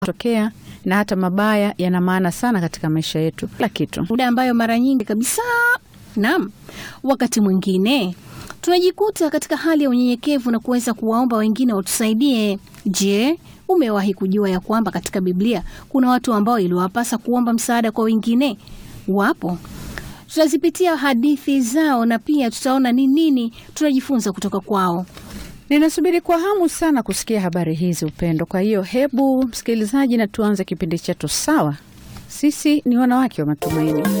tokea na hata mabaya yana maana sana katika maisha yetu, kila kitu. muda ambayo mara nyingi kabisa, naam, wakati mwingine tunajikuta katika hali ya unyenyekevu na kuweza kuwaomba wengine watusaidie. Je, umewahi kujua ya kwamba katika Biblia kuna watu ambao iliwapasa kuomba msaada kwa wengine? Wapo. Tutazipitia hadithi zao na pia tutaona ni nini tunajifunza kutoka kwao. Ninasubiri kwa hamu sana kusikia habari hizi, Upendo. Kwa hiyo hebu msikilizaji, na tuanze kipindi chetu. Sawa, sisi ni wanawake wa matumaini.